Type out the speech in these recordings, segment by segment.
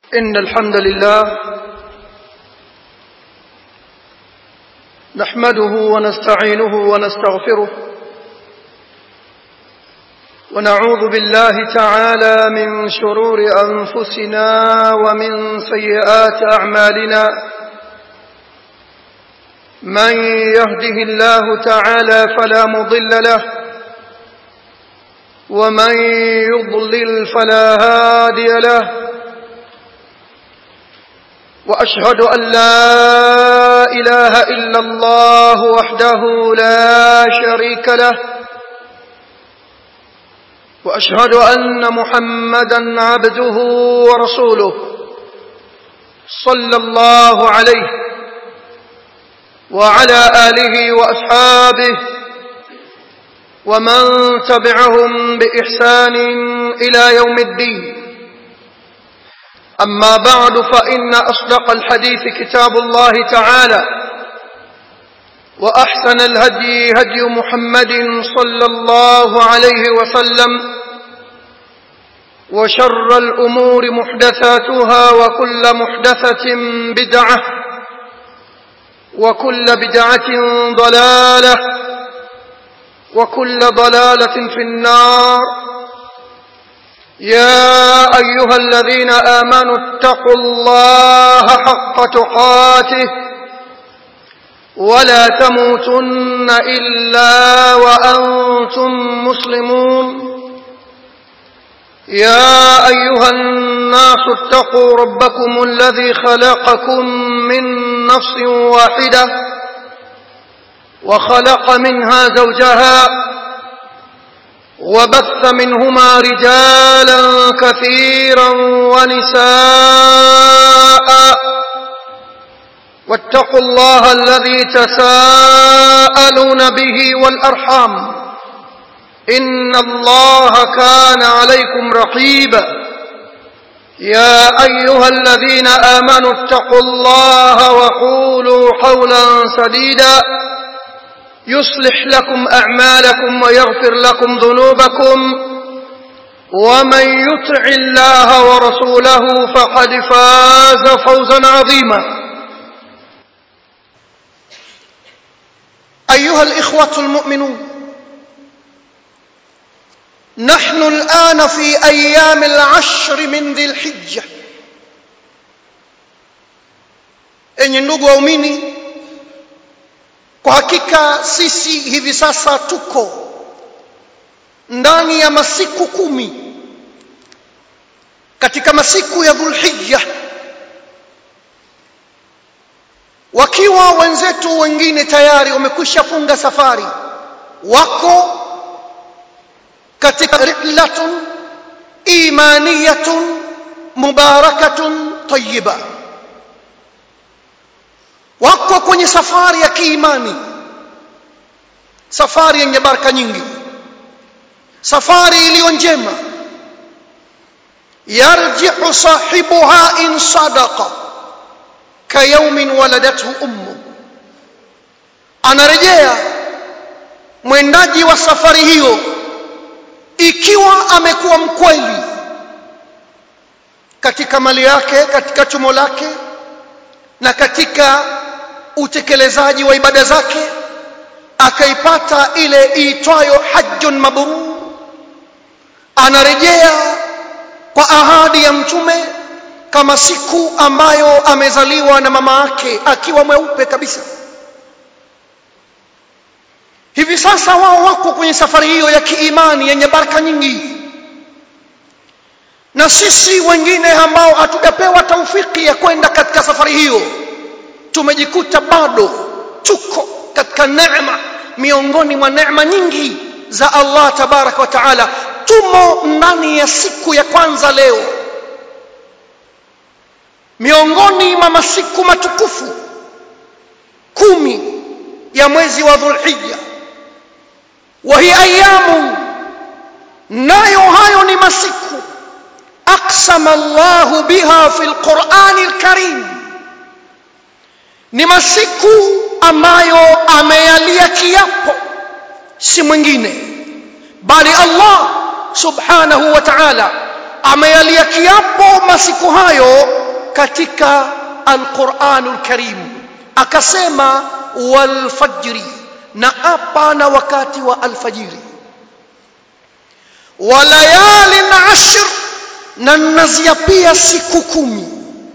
إن الحمد لله نحمده ونستعينه ونستغفره ونعوذ بالله تعالى من شرور أنفسنا ومن سيئات أعمالنا من يهده الله تعالى فلا مضل له ومن يضلل فلا هادي له واشهد ان لا اله الا الله وحده لا شريك له واشهد ان محمدا عبده ورسوله صلى الله عليه وعلى اله واصحابه ومن تبعهم باحسان الى يوم الدين أما بعد فإن أصدق الحديث كتاب الله تعالى وأحسن الهدي هدي محمد صلى الله عليه وسلم وشر الأمور محدثاتها وكل محدثة بدعة وكل بدعة ضلالة وكل ضلالة في النار يا أيها الذين آمنوا اتقوا الله حق تقاته ولا تموتن إلا وأنتم مسلمون يا أيها الناس اتقوا ربكم الذي خلقكم من نفس واحدة وخلق منها زوجها وبث منهما رجالا كثيرا ونساء واتقوا الله الذي تساءلون به والأرحام إن الله كان عليكم رقيبا يا أيها الذين آمنوا اتقوا الله وقولوا قولا سديدا يصلح لكم أعمالكم ويغفر لكم ذنوبكم ومن يطع الله ورسوله فقد فاز فوزا عظيما أيها الإخوة المؤمنون نحن الآن في أيام العشر من ذي الحجة enyi ndugu waumini kwa hakika sisi hivi sasa tuko ndani ya masiku kumi katika masiku ya dhulhijja wakiwa wenzetu wengine tayari wamekwisha funga safari wako katika rihlatun imaniyatun mubarakatun tayyiba wako kwenye safari ya kiimani safari yenye baraka nyingi safari iliyo njema yarji'u sahibuha in sadaqa kayaumin waladathu ummu anarejea mwendaji wa safari hiyo ikiwa amekuwa mkweli katika mali yake katika chumo lake na katika utekelezaji wa ibada zake akaipata ile iitwayo hajjun mabrur anarejea kwa ahadi ya mtume kama siku ambayo amezaliwa na mama yake akiwa mweupe kabisa hivi sasa wao wako kwenye safari hiyo ya kiimani yenye baraka nyingi na sisi wengine ambao hatujapewa taufiki ya kwenda katika safari hiyo tumejikuta bado tuko katika neema miongoni mwa neema nyingi za Allah tabaraka wa taala tumo ndani ya siku ya kwanza leo miongoni mwa masiku matukufu kumi ya mwezi wa dhulhijja wa hi ayamu nayo hayo ni masiku aqsama Allahu biha fil Qur'ani al-Karim ni masiku ambayo ameyalia kiapo si mwingine bali Allah subhanahu wa ta'ala ameyalia kiapo masiku hayo katika alquranul karim akasema walfajri na apa na wakati wa alfajiri walayalin ashr na naziapia siku kumi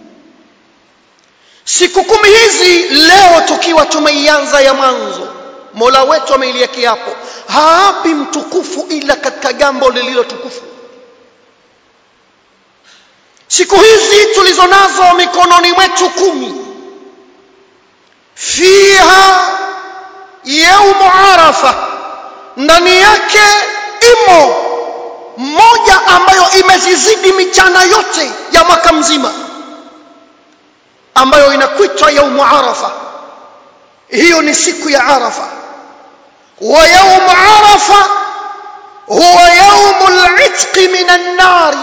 siku kumi hizi leo tukiwa tumeianza ya mwanzo mola wetu ameilia kiapo haapi mtukufu ila katika jambo lililo tukufu siku hizi tulizo nazo mikononi mwetu kumi fiha yaumu arafa ndani yake imo moja ambayo imezizidi michana yote ya mwaka mzima ambayo inakwitwa yaumu arafa hiyo ni siku ya arafa wa yaumu arafa huwa yaumu litqi min annari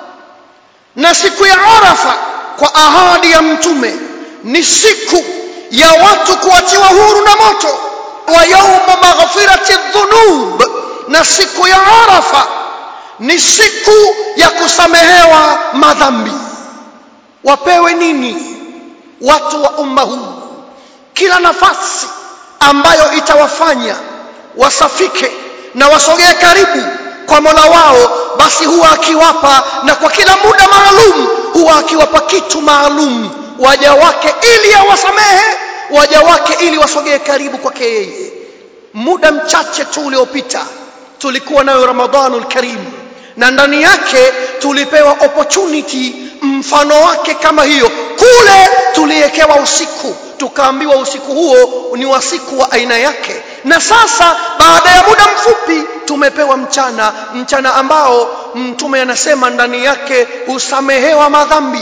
na siku ya arafa kwa ahadi ya mtume ni siku ya watu kuachiwa huru na moto wa yaumu maghfirati dhunub na siku ya arafa ni siku ya kusamehewa madhambi wapewe nini watu wa umma huu kila nafasi ambayo itawafanya wasafike na wasogee karibu kwa Mola wao basi huwa akiwapa na kwa kila muda maalum huwa akiwapa kitu maalum waja wake ili awasamehe waja wake ili wasogee karibu kwake yeye muda mchache tu uliopita tulikuwa nayo Ramadhanul Karim na ndani yake tulipewa opportunity mfano wake kama hiyo kule tuliekewa usiku tukaambiwa usiku huo ni wa siku wa aina yake na sasa baada ya muda mfupi tumepewa mchana mchana ambao mtume anasema ndani yake husamehewa madhambi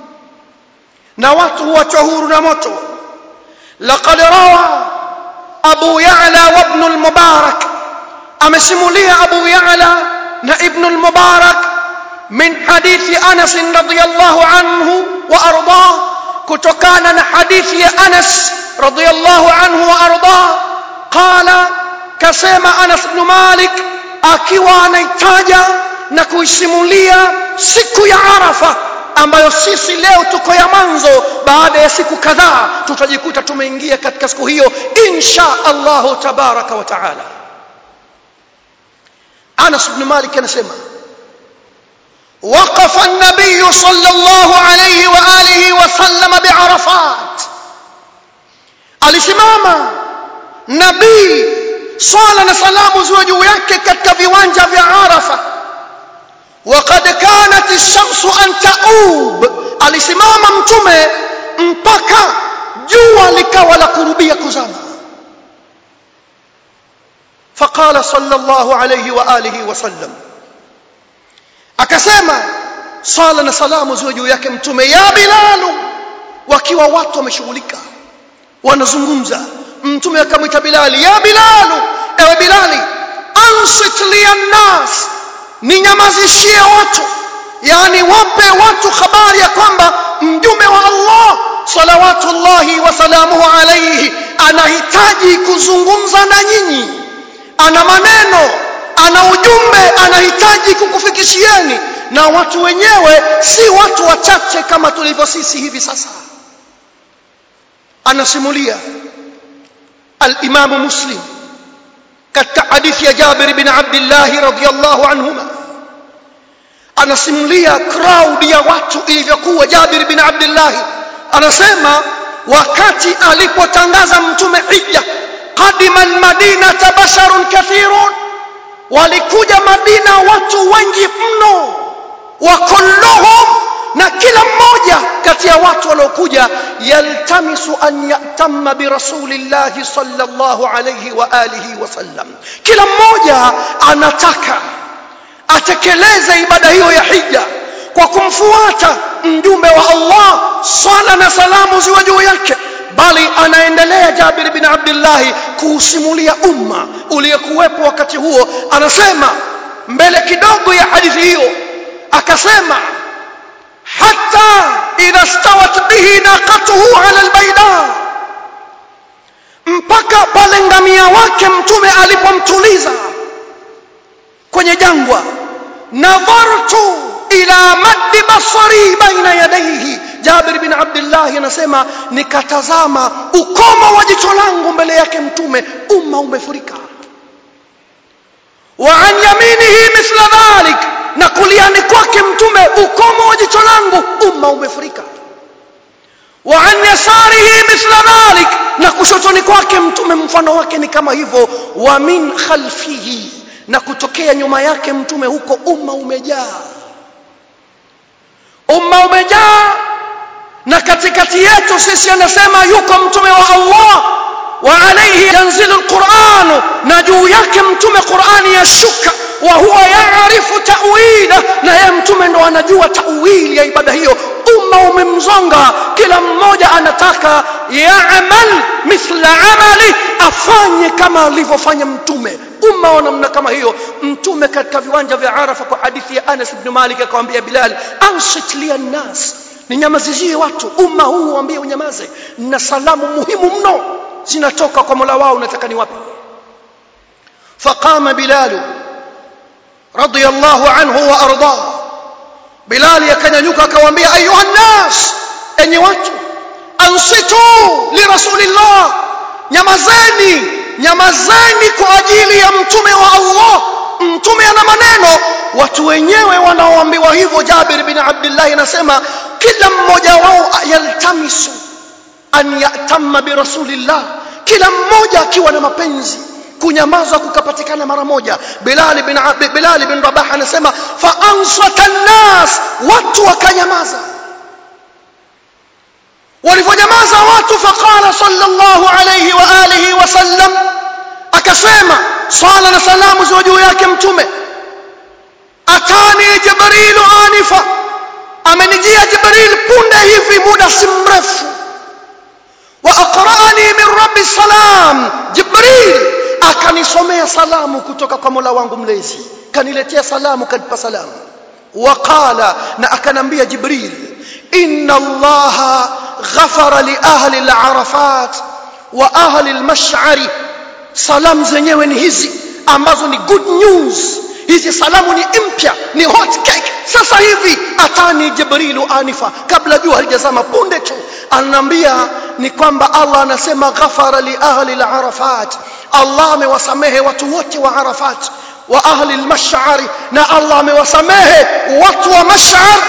na watu huachwa huru na moto laqad rawa abu ya'la wa ibn al-mubarak amesimulia abu ya'la na ibn al-mubarak min hadithi anas radiyallahu anhu wa ardah kutokana na hadithi ya anas radiyallahu anhu wa ardah qala kasema anas ibn malik akiwa anaitaja na kuisimulia siku ya arafa ambayo sisi leo tuko ya mwanzo baada ya siku kadhaa tutajikuta tumeingia katika siku hiyo insha Allahu tabaraka wa taala Anas ibn Malik anasema وقف النبي صلى الله عليه وآله وسلم بعرفات alisimama nabii swala na salamu ziwe juu yake katika viwanja vya Arafa وقد كانت الشمس أن تؤوب alisimama mtume mpaka jua likawa la kurubia kuzama فقال صلى الله عليه وآله وسلم akasema sala na salamu ziwe juu yake mtume ya bilalu wakiwa watu wameshughulika wanazungumza mtume akamwita bilali ya bilalu ewe bilali ansit liannas ninyamazishie watu yani wape watu habari ya kwamba mjumbe wa Allah salawatullahi wa salamuhu alayhi anahitaji kuzungumza na nyinyi ana maneno ana ujumbe anahitaji kukufikishieni na watu wenyewe si watu wachache kama tulivyo sisi hivi sasa anasimulia al-Imam Muslim katika hadithi ya Jabir bin Abdullah radhiyallahu anhuma anasimulia crowd ya watu ilivyokuwa Jabir bin Abdullah anasema wakati alipotangaza mtume hija qadima almadinata basharun kathirun walikuja madina watu wengi mno wa kulluhum na kila mmoja kati ya watu waliokuja yaltamisu an yatamma bi rasulillahi sallallahu alayhi wa alihi wasallam kila mmoja anataka atekeleze ibada hiyo ya hija kwa kumfuata mjumbe wa Allah sala na salamu ziwe juu yake bali anaendelea Jabir bin Abdullah kuusimulia umma uliyekuwepo wakati huo anasema mbele kidogo ya hadithi hiyo akasema hatta idha stawat bihi naqatuhu ala albayda mpaka pale ngamia wake mtume alipomtuliza kwenye jangwa nadhartu ila maddi basari baina yadayhi Jabir bin Abdullah anasema nikatazama ukomo wa jicho langu mbele yake mtume umma umefurika wa an yaminihi mithla dhalik na kuliani kwake mtume ukomo wa jicho langu umma umefurika wa an yasarihi mithla dhalik na kushotoni kwake mtume mfano wake ni kama hivyo wa min khalfihi na kutokea nyuma yake mtume huko umma umejaa umma umejaa na katikati yetu sisi anasema yuko mtume wa Allah wa alayhi yanzilu alquran na juu yake mtume Qur'ani yashuka wa huwa yaarifu ta'wila na yeye mtume ndo anajua ta'wili ya ibada hiyo umma umemzonga kila mmoja anataka ya'mal mithla amali afanye kama alivyofanya mtume umma wa namna kama hiyo mtume katika viwanja vya Arafa kwa hadithi ya Anas ibn Malik akamwambia Bilal ansit li nas ninyamazizie watu umma huu waambie unyamaze na salamu muhimu mno zinatoka kwa Mola wao nataka ni wapi faqama Bilal radiyallahu anhu wa ardah Bilal yakanyanyuka akawaambia ayuha nas enyi watu ansitu li rasulillah nyamazeni nyamazeni kwa ajili ya mtume wa Allah mtume ana maneno watu wenyewe wanaoambiwa hivyo Jabir bin Abdullah anasema kila mmoja wao yaltamisu an yatamma bi rasulillah kila mmoja akiwa na mapenzi kunyamaza kukapatikana mara moja Bilal bin Bilal bin Rabah anasema fa ansata nas watu wakanyamaza walivyonyamaza watu faqala sallallahu alayhi wa alihi wasallam akasema swala na salamu ziwe juu yake mtume atani jibrilu anifa amenijia jibril punde hivi muda si mrefu wa aqra'ani min rabbi salam jibril akanisomea salamu kutoka kwa Mola wangu mlezi kaniletea salamu kanipa salamu waqala na akanambia jibril inna allaha ghafara li ahli al-arafat wa ahli al-mash'ari salamu zenyewe ni hizi ambazo ni good news hizi salamu ni mpya ni hot cake sasa hivi atani jibrilu anifa kabla jua halijazama punde tu ananiambia ni kwamba Allah anasema ghafara li ahli al-arafat Allah amewasamehe watu wote wa Arafat wa ahli al-mash'ari na Allah amewasamehe watu wa mash'ar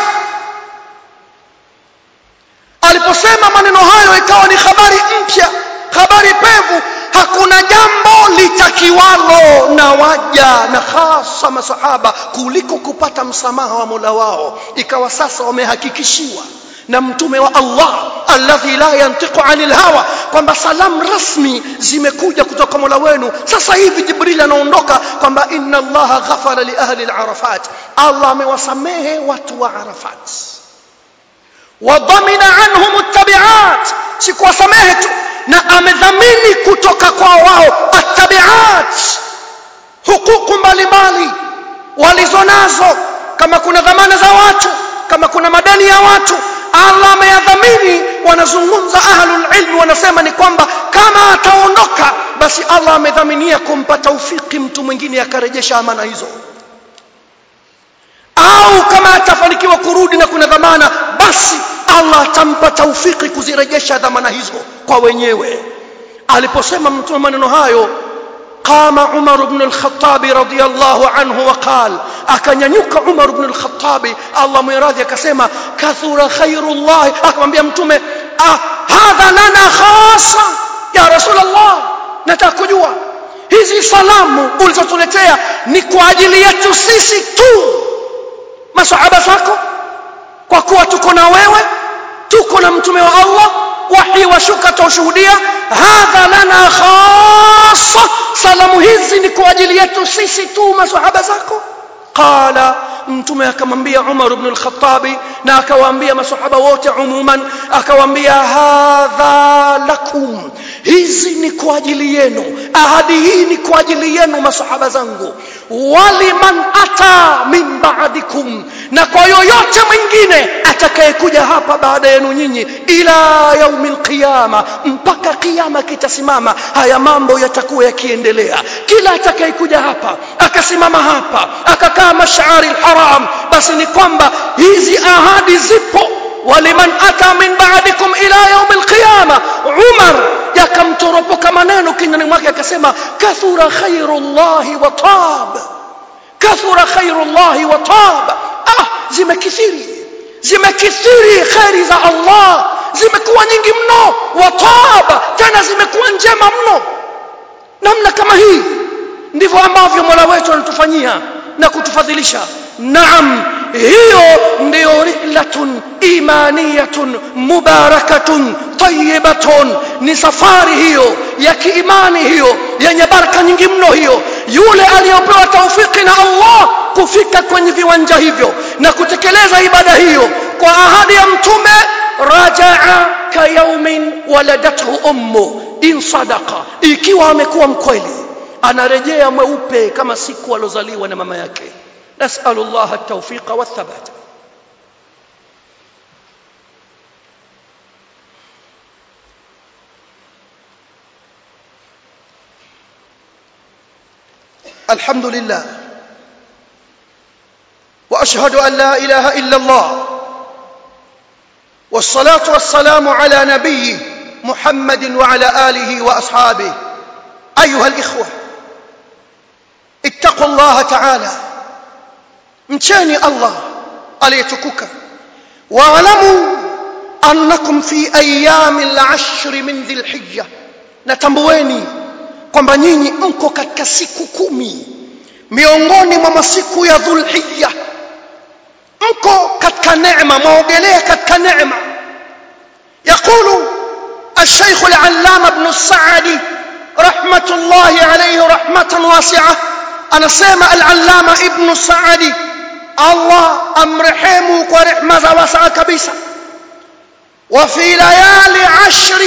aliposema maneno hayo ikawa ni habari mpya habari pevu hakuna jambo litakiwalo na waja na hasa masahaba kuliko kupata msamaha wa Mola wao ikawa sasa wamehakikishiwa na mtume wa Allah alladhi la yantiqu anil hawa kwamba salamu rasmi zimekuja kutoka Mola wenu sasa hivi Jibril anaondoka kwamba inna Allah ghafara li ahli al-Arafat Allah amewasamehe watu wa Arafat wadhamina anhum at-tabi'at sikuwasamehe tu na amedhamini kutoka kwa wao at-tabi'at hukuku mbalimbali walizonazo kama kuna dhamana za watu kama kuna madeni ya watu Allah ameyadhamini wanazungumza ahlul ilm wanasema ni kwamba kama ataondoka basi Allah amedhaminia kumpa taufiki mtu mwingine akarejesha amana hizo au kama atafanikiwa kurudi na kuna dhamana basi Allah atampa taufiki kuzirejesha dhamana hizo kwa wenyewe aliposema mtume maneno hayo قام عمر بن الخطاب رضي الله عنه وقال akanyanyuka Umar ibn al-Khattab Allah mwiradhi akasema kathura khairullah akamwambia mtume ah hadha lana khasa ya rasulullah nataka kujua hizi salamu ulizotuletea ni kwa ajili yetu sisi tu masahaba zako kwa kuwa tuko na wewe tuko na mtume wa Allah wahi washuka taushuhudia hadha lana khassa salamu hizi ni kwa ajili yetu sisi tu masahaba zako qala mtume akamwambia Umar ibn al-Khattab na akawaambia masahaba wote umuman akawaambia hadha lakum hizi ni kwa ajili yenu ahadi hii ni kwa ajili yenu masahaba zangu waliman ata min ba'dikum na kwa yoyote mwingine atakayekuja hapa baada yenu nyinyi ila yaumil qiyama mpaka kiyama kitasimama haya mambo yatakuwa yakiendelea kila atakayekuja hapa akasimama hapa akakaa mashari haram basi ni kwamba hizi ahadi zipo waliman ata min ba'dikum ila yawm alqiyama Umar yakamtoropoka maneno kinywani mwake akasema kathura khairullahi wa tab kathura khairullahi wa tab ah zimekithiri zimekithiri khairi za Allah zimekuwa nyingi mno wa tab tena zimekuwa njema mno namna kama hii ndivyo ambavyo Mola wetu anatufanyia na kutufadhilisha naam hiyo ndio rihlatun imaniyatun mubarakatun tayyibatun ni safari hiyo ya kiimani hiyo yenye baraka nyingi mno hiyo yule aliyopewa taufiki na Allah kufika kwenye viwanja hivyo na kutekeleza ibada hiyo kwa ahadi ya mtume rajaa kayaumin waladathu ummu in sadaqa ikiwa amekuwa mkweli anarejea mweupe kama siku alozaliwa na mama yake nasalu Allah at-tawfiqa wath-thabata الحمد لله واشهد ان لا اله الا الله والصلاه والسلام على نبيه محمد وعلى اله واصحابه ايها الاخوه اتقوا الله تعالى mcheni Allah aliyetukuka waalamu annakum fi ayami al-ashr min dhil-hijja natambueni kwamba nyinyi mko katika siku kumi miongoni mwa masiku ya dhulhijja mko katika neema mwaogelea katika neema يقول الشيخ العلامة ابن السعدي رحمة الله عليه رحمة واسعة أنا سيما العلامة ابن السعدي الله أمرحمه ورحمة واسعة كبيسة وفي ليالي عشر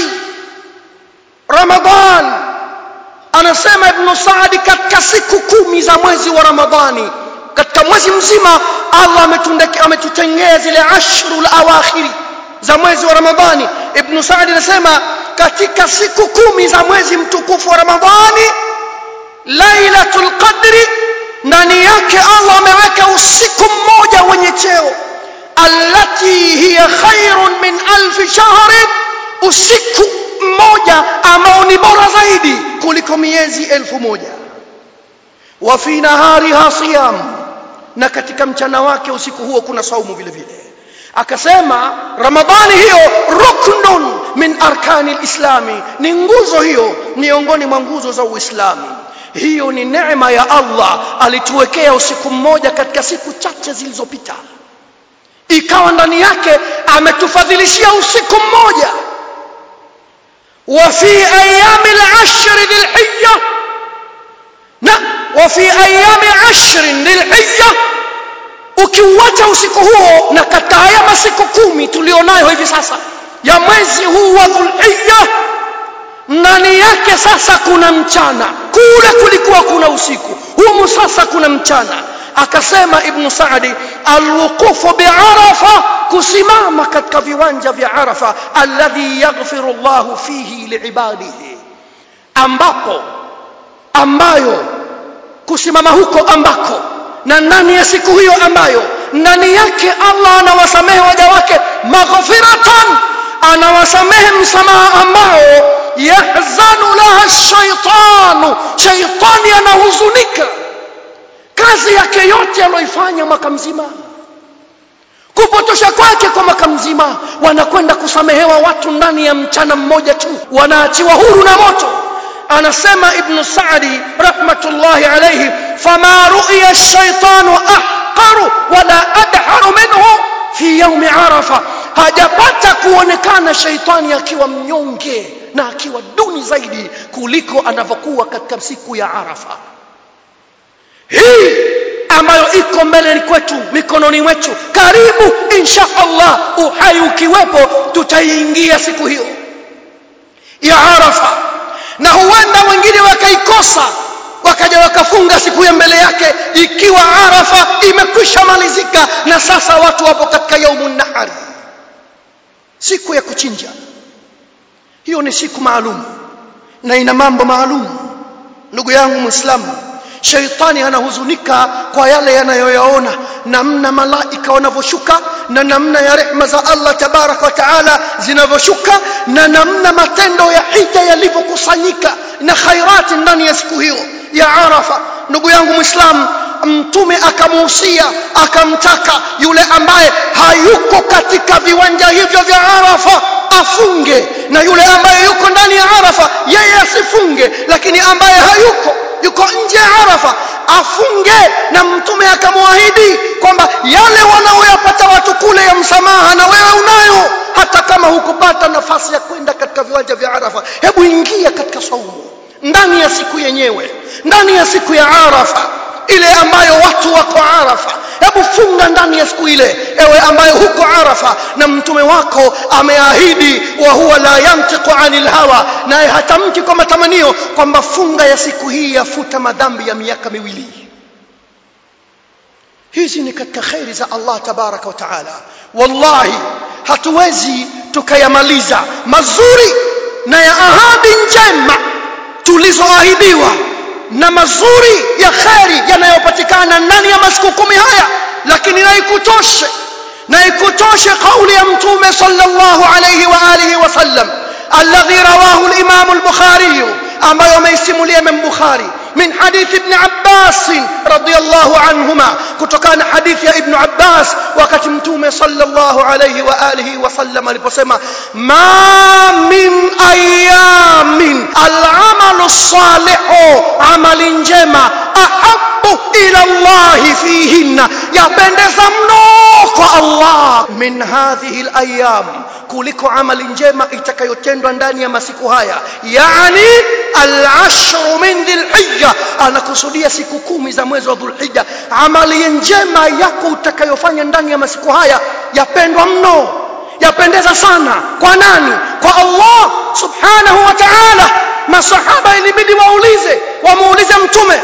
رمضان anasema ibn Saadi katika siku kumi za mwezi wa Ramadhani katika mwezi mzima Allah ametutengea zile ashrul awakhiri za mwezi wa Ramadhani ibn Saadi anasema katika siku kumi za mwezi mtukufu wa Ramadhani Lailatul Qadri ndani yake Allah ameweka usiku mmoja wenye cheo allati hiya khairun min alf shahrin usiku mmoja ambao ni bora zaidi kuliko miezi elfu moja wa fi nahariha siyam na katika mchana wake usiku huo kuna saumu vile vile akasema ramadhani hiyo ruknun min arkani lislami ni nguzo hiyo miongoni mwa nguzo za uislamu hiyo ni neema ya Allah alituwekea usiku mmoja katika siku chache zilizopita ikawa ndani yake ametufadhilishia usiku mmoja وفي أيام العشر ذي الحجة نعم وفي أيام عشر ذي الحجة ukiuacha usiku huo na katika haya masiku kumi tulionayo hivi sasa ya mwezi huu wa dhulhijja ndani yake sasa kuna mchana kule kulikuwa kuna usiku humu sasa kuna mchana akasema ibn Saadi alwuqufu bi'arafa kusimama katika viwanja vya Arafa alladhi yaghfiru Allah fihi liibadihi ambapo ambayo kusimama huko ambako na ndani ya siku hiyo ambayo ndani yake Allah anawasamehe waja wake maghfiratan anawasamehe msamaha ambao yahzanu laha shaitanu shaitani anahuzunika kazi yake yote aliyoifanya mwaka mzima kupotosha kwake kwa mwaka mzima wanakwenda kusamehewa watu ndani ya mchana mmoja tu wanaachiwa huru na moto anasema ibn Saadi rahmatullahi alayhi fama ru'iya ash-shaytanu ahqaru wala adharu minhu fi yawm arafa hajapata kuonekana shaitani akiwa mnyonge na akiwa duni zaidi kuliko anavyokuwa katika siku ya arafa hii ambayo iko mbele kwetu mikononi mwetu karibu insha Allah uhai ukiwepo tutaiingia siku hiyo ya Arafa na huenda wengine wakaikosa wakaja wakafunga siku ya mbele yake ikiwa Arafa imekwisha malizika na sasa watu wapo katika yaumun nahari siku ya kuchinja hiyo ni siku maalum na ina mambo maalum ndugu yangu muislamu sheitani anahuzunika kwa yale yanayoyaona namna malaika wanavyoshuka na namna ya rehma za Allah tabarak wa taala zinavyoshuka na namna matendo ya hija yalivyokusanyika na khairati ndani ya siku hiyo ya Arafa ndugu yangu muislam mtume akamuhusia akamtaka yule ambaye hayuko katika viwanja hivyo vya Arafa afunge na yule ambaye yuko ndani ya Arafa yeye asifunge lakini ambaye hayuko yuko nje ya Arafa afunge na mtume akamwahidi kwamba yale wanaoyapata watu kule ya msamaha na wewe unayo hata kama hukupata nafasi ya kwenda katika viwanja vya Arafa hebu ingia katika saumu ndani ya siku yenyewe ndani ya siku ya Arafa ile ambayo watu wako Arafa hebu funga ndani ya siku ile ewe ambaye huko Arafa na mtume wako ameahidi wa huwa la yantiqu anil hawa naye hatamki kwa matamanio kwamba funga ya siku hii yafuta madhambi ya miaka miwili hizi ni katika khairi za Allah tabaraka wa taala wallahi hatuwezi tukayamaliza mazuri na ya ahadi njema tulizoahidiwa na mazuri ya kheri yanayopatikana ndani ya masiku kumi haya lakini na ikutoshe na ikutoshe kauli ya mtume sallallahu alayhi wa alihi wasallam alladhi rawahu al-imam al-bukhari ambayo ameisimulia Imam Bukhari min hadithi ibn Abbas radiyallahu anhuma kutokana na hadithi ya ibn Abbas wakati mtume sallallahu alayhi wa alihi wasallam aliposema ma min ayamin al-amalu salihu amali njema ahabbu ila Allah fihinna yapendeza mno kwa Allah min hadhihi al-ayyam kuliko amali njema itakayotendwa ndani ya masiku haya yani al-ashr min dhilhijja anakusudia siku kumi za mwezi wa dhulhijja amali njema yako utakayofanya ndani ya masiku haya yapendwa mno yapendeza sana kwa nani kwa Allah subhanahu wa ta'ala masahaba ilibidi waulize wamuulize mtume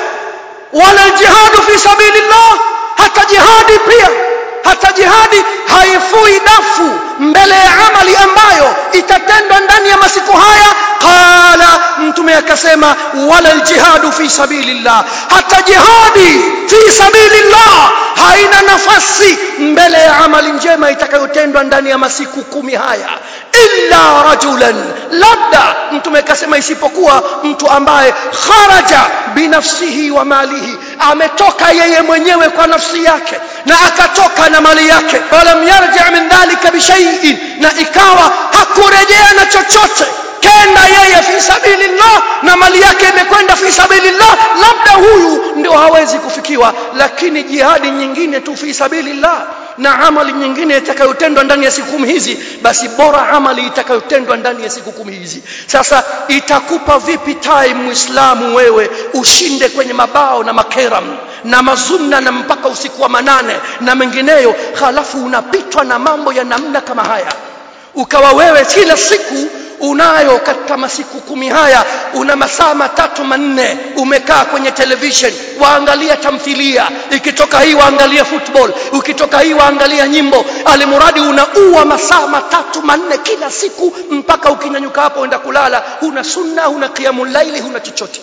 wala jihadu fi sabilillah hata jihadi pia hata jihadi haifui dafu mbele ya amali ambayo itatendwa ndani ya masiku haya qala mtume akasema wala aljihadu fi sabilillah hata jihadi fi sabilillah haina nafasi mbele ya amali njema itakayotendwa ndani ya masiku kumi haya illa rajulan labda mtume akasema isipokuwa mtu ambaye kharaja binafsihi wa malihi ametoka yeye mwenyewe kwa nafsi yake na akatoka na mali yake falam yarji min dhalika bishai'in na ikawa hakurejea na chochote kenda yeye fi sabilillah na mali yake imekwenda fi sabilillah labda huyu ndio hawezi kufikiwa lakini jihadi nyingine tu fi sabilillah na amali nyingine itakayotendwa ndani ya siku kumi hizi basi bora amali itakayotendwa ndani ya siku kumi hizi sasa itakupa vipi time muislamu wewe ushinde kwenye mabao na makeram na mazumna na mpaka usiku wa manane na mengineyo halafu unapitwa na mambo ya namna kama haya ukawa wewe kila siku unayo katika masiku kumi haya una masaa matatu manne umekaa kwenye television waangalia tamthilia ikitoka hii waangalia football ukitoka hii waangalia nyimbo alimuradi unaua masaa matatu manne kila siku mpaka ukinyanyuka hapo enda kulala huna sunna huna qiyamul laili huna chochote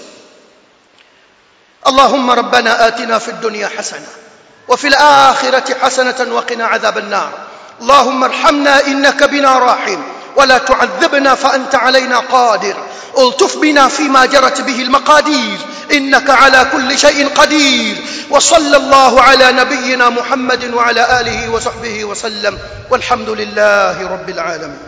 اللهم ربنا آتنا في الدنيا حسنة وفي الآخرة حسنة وقنا عذاب النار اللهم ارحمنا إنك بنا راحم ولا تعذبنا فأنت علينا قادر الطف بنا فيما جرت به المقادير إنك على كل شيء قدير وصلى الله على نبينا محمد وعلى آله وصحبه وسلم والحمد لله رب العالمين